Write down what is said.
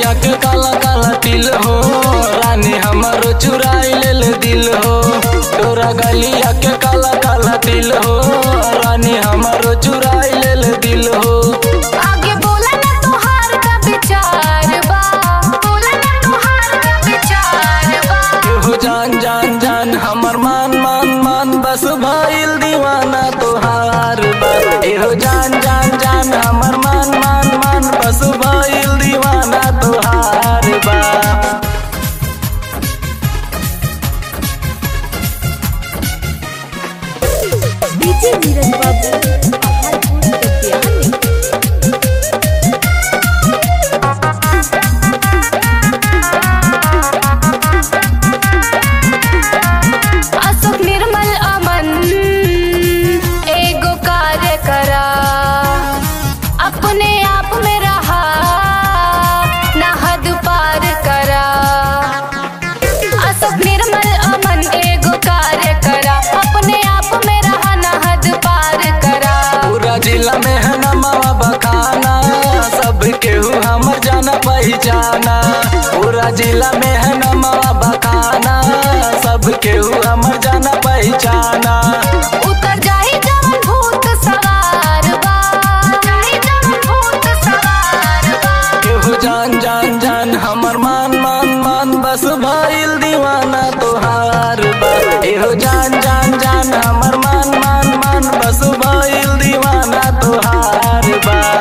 गलिया के काला काला तिल हो रानी हमारो चुराई लेल दिल हो तोरा गलिया के काला काला तिल हो रानी हमारो चुराई लेल दिल हो आगे बोला ना तोहार का विचार बा बोला ना तोहार का विचार बा हो जान जान जान हमर मान मान मान बस भइल दीवाना तोहार बा एहो जान जान जान हमर मान मान मान बस भइल दीवाना तोहार बा डीजे नीरज बाबू पहाड़पुर कटिहार अशोक निर्मल अमन एगो कार्य करा अपने आप में रहा ना हद पार करा अशोक निर्मल अमन एगो कार्य करा अपने आप में रहा ना हद पार करा पूरा जिला में है नमवा बखाना सब केहू हमर जाना पहचाना पूरा जिला में है नमवा बखाना सब केहू हमर जाना पहचाना उतर जाई जवन भूत सवार बा जाई जवन भूत सवार बा केहू जान जान जान हमर मान मान मान बस भइल दीवाना तोहार बा एहो जान जान जान हमर मान मान मान बस भइल दीवाना तोहार बा